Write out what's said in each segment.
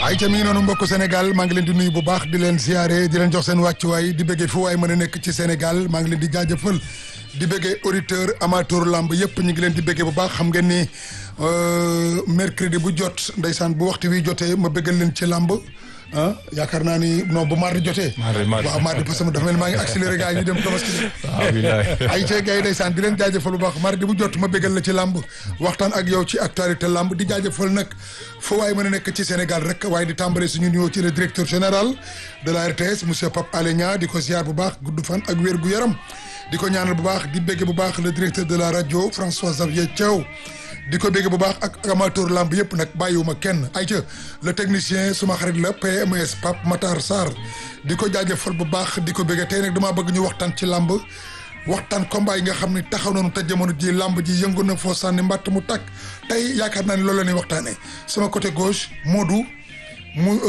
ay ca mi ngi noonu mbokku Sénégal maa ngi leen di nuyu bu baax di leen ziare di leen jox seen wàccuwaay di bëggee fu waay mën a nekk ci Sénégal maa ngi leen di jaajëfal di bëggee auditeur amateur lamb yëpp ñu ngi leen di bëggee bu baax xam ngeen ni mercredi bu jot ndeysaan bu waxtu wi jotee ma bëggal leen ci lamb ah yaakaar naa ni non bu mardi jotee. waaw mardi parce que dafa mel maa ngi accéléré gars yi ñu dem tabaski ay ca gars yi ndeysaan di leen jaajëfal bu baax mardi bu jot ma bëggal la ci lamb waxtaan ak yow ci actualité lamb di jaajëfal nag foo waaye mën a nekk ci Sénégal rek waaye di tàmbale suñu nuyoo ci le directeur général de la RTS monsieur Pape Alé Niang di ko ziar bu baax gudd fan ak wér gu yaram di ko ñaanal bu baax di bégge bu baax le directeur de la rajo François Xavier Thiaw di ko bégge bu baax ak amateur lamb yëpp nag bàyyiwuma kenn ay ca le technicien suma xarit la PMS Pape Matar Sarr di ko jaajëfal bu baax di ko bégge tey nag damaa bëgg ñu waxtaan ci lamb waxtaan combat yi nga xam ne taxaw nañu te jamono ji lamb ji yëngu na foo sànni mbàtt mu tàkk tey yaakaar naa ne loolu la ñuy waxtaanee sama côté gauche Modou mu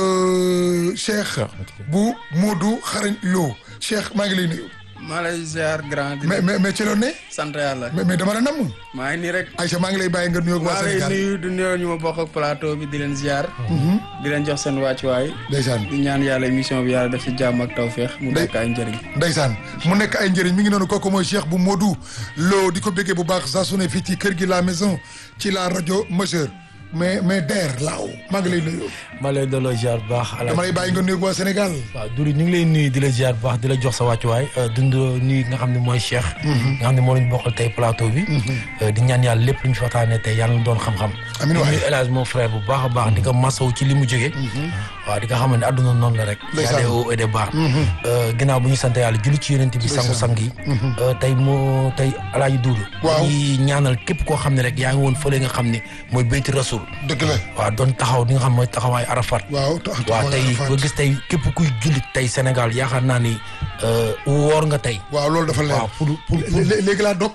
Cheikh bu Modou xarañ Lo Cheikh maa ngi lay nuyu. maa lay ziar grand. mais mais mais ci loolu ne. sant yàlla. mais mais dama la namm. maa ngi nii rek. Aïcha maa ngi lay bàyyi nga nuyoo ak waa maa lay Sénégal nuyu du nuyoo ñu ma bokk ak plateau bi di leen ziar. di leen jox seen wàccuwaay. ndeysaan di ñaan yàlla émission bi yàlla def ci jàmm ak tawféex. mu nekk ay njëriñ. ndeysaan mu nekk ay njëriñ mi ngi noonu kooku mooy Cheikh bu Modou Lo di ko béggee bu baax saa su ne fii ci kër gi la maison ci la rajo majeure mais mais der laaw maa ngi lay nuyu. ma lay delloo ziar bu baax. dama lay bàyyi nga nuyu ak waa Sénégal. waaw Duri ñu ngi lay nuyu di la ziar bu baax di la jox sa wàccuwaay dund nuyu nga xam ne mooy Cheikh. nga xam ne moo lañ bokkal tey plateau bi. di ñaan yàlla lépp lu ñu fi waxtaanee tey yàlla na doon xam-xam. amiin waay di nuyu El Hadj mon frère bu baax a baax di ko masawu ci li mu jógee. waaw di nga xam ne àdduna noonu la rek. ndeysaan y a des hauts et des bas. ginnaaw bu ñu sant yàlla julli ci yonent bi sangu sang yi. tey moo tey El Hadj Doudou. waaw di ñaanal képp koo xam ne rek yaa ngi woon fële nga xam ne mooy Beyti Rasul. dëgg la. waaw doon taxaw di nga xam mooy taxawaay Arafat. waaw tax waaw tey ba gis tey képp kuy jullit tey Sénégal yaakaar naa ni woor nga tey. waaw loolu dafa leer. waaw pour pour pour léegi laa dog